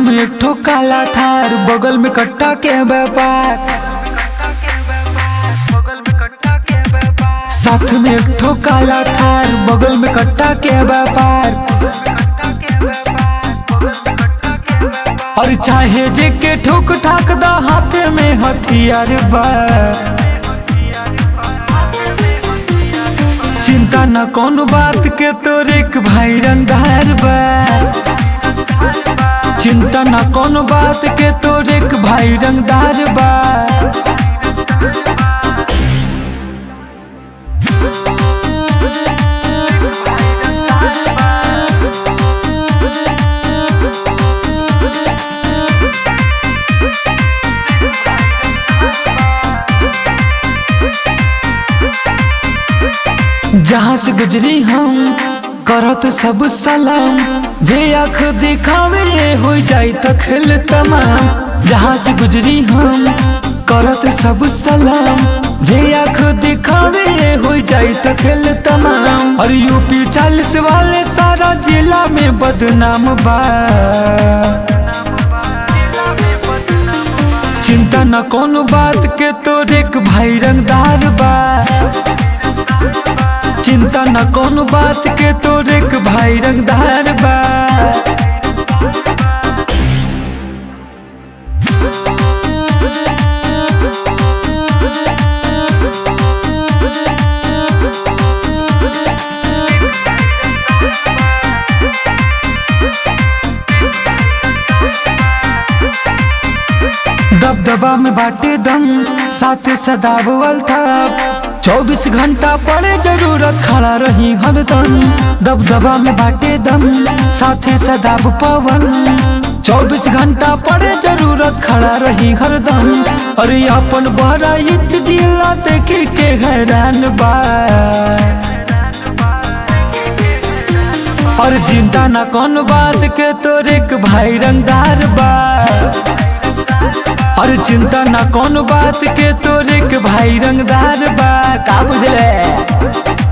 में एक ठो काला थार बगल में कट्टा के व्यापार साथ में एक ठो काला थार बगल में कट्टा के व्यापार और चाहे जे के ठोक ठाक दा हाथ में हथियार बा चिंता न कौन बात के तोर एक भाई रंगदार बा चिंता न कौन बात के तोर एक भाई रंगदार बा जहाँ से गुजरी हम करत सब सलाम जे आँख दिखावे हो जाई त खेल तमाम जहाँ से गुजरी हम करत सब सलाम जे आँख दिखावे हो जाई त खेल तमाम और यूपी चालीस वाले सारा जिला में बदनाम बा चिंता न कौन बात के तोर एक भाई रंगदार बा चिंता न कौन बात के तोर एक भाई रंगदार बा दबदबा में बाटे दम साथ सदाबल था चौबीस घंटा पड़े जरूरत खड़ा रही हरदम दबदबा में बाटे दम साथे सदाब पवन चौबीस घंटा पड़े जरूरत खड़ा रही हरदम अरे अपन बड़ा इच जिला देखी के हैरान बा और चिंता न कौन बात के तोर एक भाई रंगदार बा और चिंता न कौन बात के तोर एक भाई रंगदार बा का बुझले